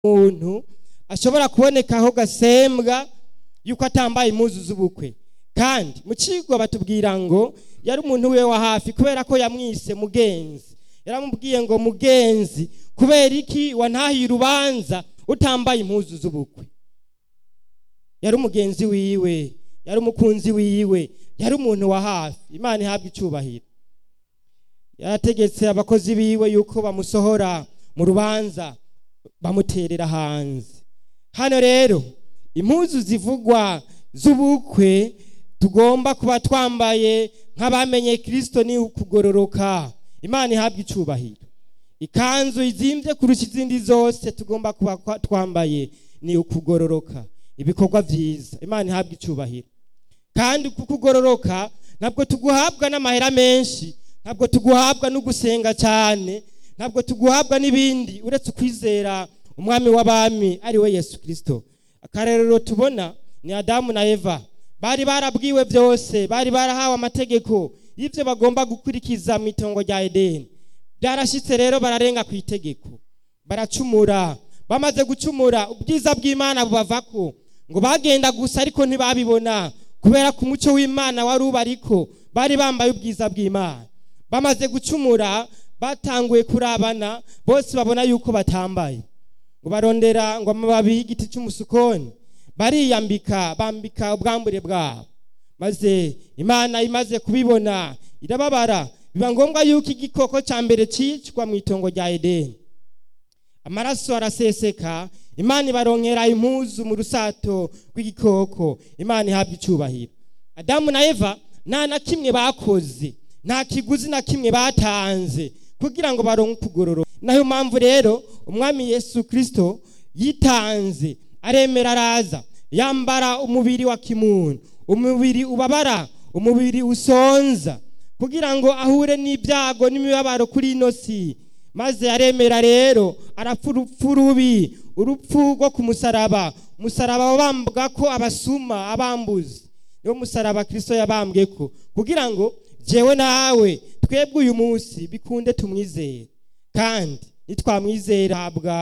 umuntu ashobora kubonekaho gasembwa yuko atambaye impuzu z'ubukwe kandi mu kigo batubwira ngo yari umuntu we wa hafi kubera ko yamwise mugenzi yaramubwiye ngo mugenzi kubera iki wantahiye urubanza utambaye impuzu z'ubukwe yari umugenzi wiwe yari umukunzi wiwe yari umuntu wa hafi imana ihabwa icyubahiro yarategetse abakozi biwe yuko bamusohora mu rubanza bamuterera hanze hano rero impuzu zivugwa z'ubukwe tugomba kuba twambaye nk'abamenye kirisito ni ukugororoka imana ihabwa icyubahiro ikanzu izimbye kurusha izindi zose tugomba kuba twambaye ni ukugororoka ibikorwa byiza imana ihabwa icyubahiro kandi kukugororoka ntabwo tuguhabwa n'amahera menshi ntabwo tuguhabwa no gusenga cyane ntabwo tuguhabwa n'ibindi uretse ukwizera umwami w'abami ari we yesu kirisito akarerero tubona ni adamu na eva bari barabwiwe byose bari barahawe amategeko y'ibyo bagomba gukurikiza mu itongo rya edeni byarashyitse rero bararenga ku itegeko baracumura bamaze gucumura ubwiza bw'imana bubavako ngo bagenda gusa ariko ntibabibona kubera ko umuco w'imana wari ubariko bari bambaye ubwiza bw'imana bamaze gucumura batanguye kurabana bose babona yuko batambaye ngo barondera ngo amababi y'igiti cy'umusukoni bariyambika bambika ubwambure bwabo maze imana imaze kubibona irababara biba ngombwa yuko igikoko cya mbere cyicwa mu itongo rya edeni amaraso araseseka imana ibaronkera impuzu mu rusato rw'igikoko imana ihabwa icyubahiro adamu na eva nta na kimwe bakoze nta kiguzi na kimwe batanze kugira ngo baronke ukugororoka nayo mpamvu rero umwami yesu kirisito yitanze aremera araza yambara umubiri wa kimuntu umubiri ubabara umubiri usonza kugira ngo ahure n'ibyago n'imibabaro kuri ino si maze aremera rero arapfa urupfu rubi urupfu rwo ku musaraba umusaraba wabambwa ko abasuma abambuzi niwo musaraba kirisito yabambwe ko kugira ngo jewe nawe twebwe uyu munsi bikunde tumwizere kandi nitwamwizera habwa